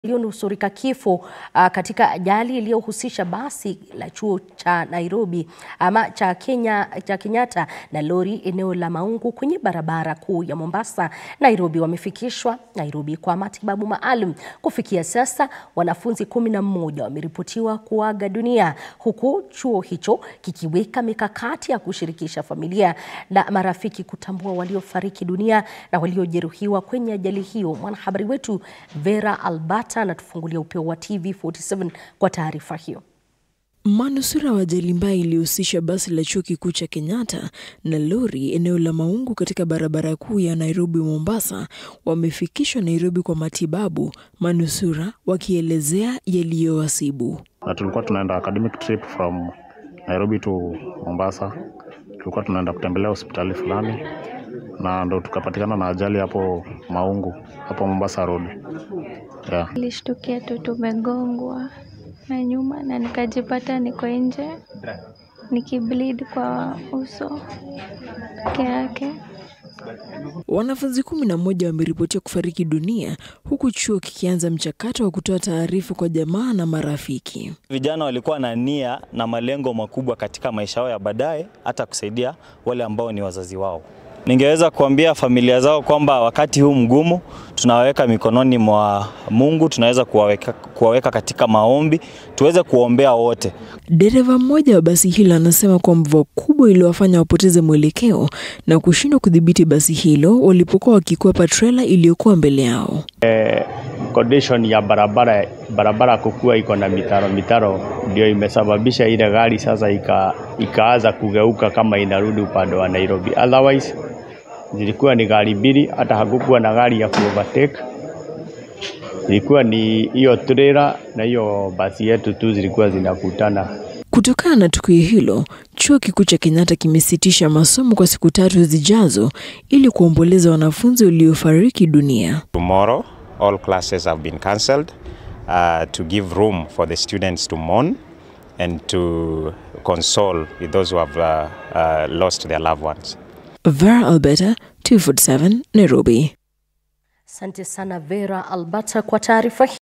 Walionusurika kifo uh, katika ajali iliyohusisha basi la chuo cha Nairobi ama cha Kenya cha Kenyatta na lori eneo la Maungu kwenye barabara kuu ya Mombasa Nairobi wamefikishwa Nairobi kwa matibabu maalum. Kufikia sasa wanafunzi kumi na mmoja wameripotiwa kuaga dunia huku chuo hicho kikiweka mikakati ya kushirikisha familia na marafiki kutambua waliofariki dunia na waliojeruhiwa kwenye ajali hiyo. Mwanahabari wetu Vera Albert anatufungulia upeo wa TV47 kwa taarifa hiyo. Manusura wa ajali mbaya iliyohusisha basi la chuo kikuu cha Kenyatta na lori eneo la Maungu katika barabara kuu ya Nairobi Mombasa wamefikishwa Nairobi kwa matibabu, manusura wakielezea yaliyowasibu. Na tulikuwa tunaenda academic trip from Nairobi to Mombasa. Tulikuwa tunaenda kutembelea hospitali fulani na ndo tukapatikana na ajali hapo Maungu, hapo Mombasa Road. Yeah. Nilishtukia tu tumegongwa na nyuma na nikajipata niko nje nikibleed kwa uso peke yake. Wanafunzi kumi na moja wameripotiwa kufariki dunia huku chuo kikianza mchakato wa kutoa taarifa kwa jamaa na marafiki. Vijana walikuwa na nia na malengo makubwa katika maisha yao ya baadaye, hata kusaidia wale ambao ni wazazi wao. Ningeweza kuambia familia zao kwamba wakati huu mgumu tunawaweka mikononi mwa Mungu, tunaweza kuwaweka, kuwaweka katika maombi, tuweze kuombea wote. Dereva mmoja wa basi hilo anasema kuwa mvua kubwa iliwafanya wapoteze mwelekeo na kushindwa kudhibiti basi hilo walipokuwa wakikwepa trela iliyokuwa mbele yao. condition ya barabara barabara kukuwa iko na mitaro mitaro ndio imesababisha ile gari sasa ika, ikaanza kugeuka kama inarudi upande wa Nairobi. Otherwise zilikuwa ni gari mbili, hata hakukuwa na gari ya kuovertake. Ilikuwa ni hiyo trailer na hiyo basi yetu tu zilikuwa zinakutana. Kutokana na tukio hilo, chuo kikuu cha Kenyatta kimesitisha masomo kwa siku tatu zijazo ili kuomboleza wanafunzi waliofariki dunia. Tomorrow, all classes have been cancelled uh, to give room for the students to mourn and to console with those who have uh, uh, lost their loved ones. Vera Alberta, 247 Nairobi. Asante sana Vera Albert kwa taarifa hii.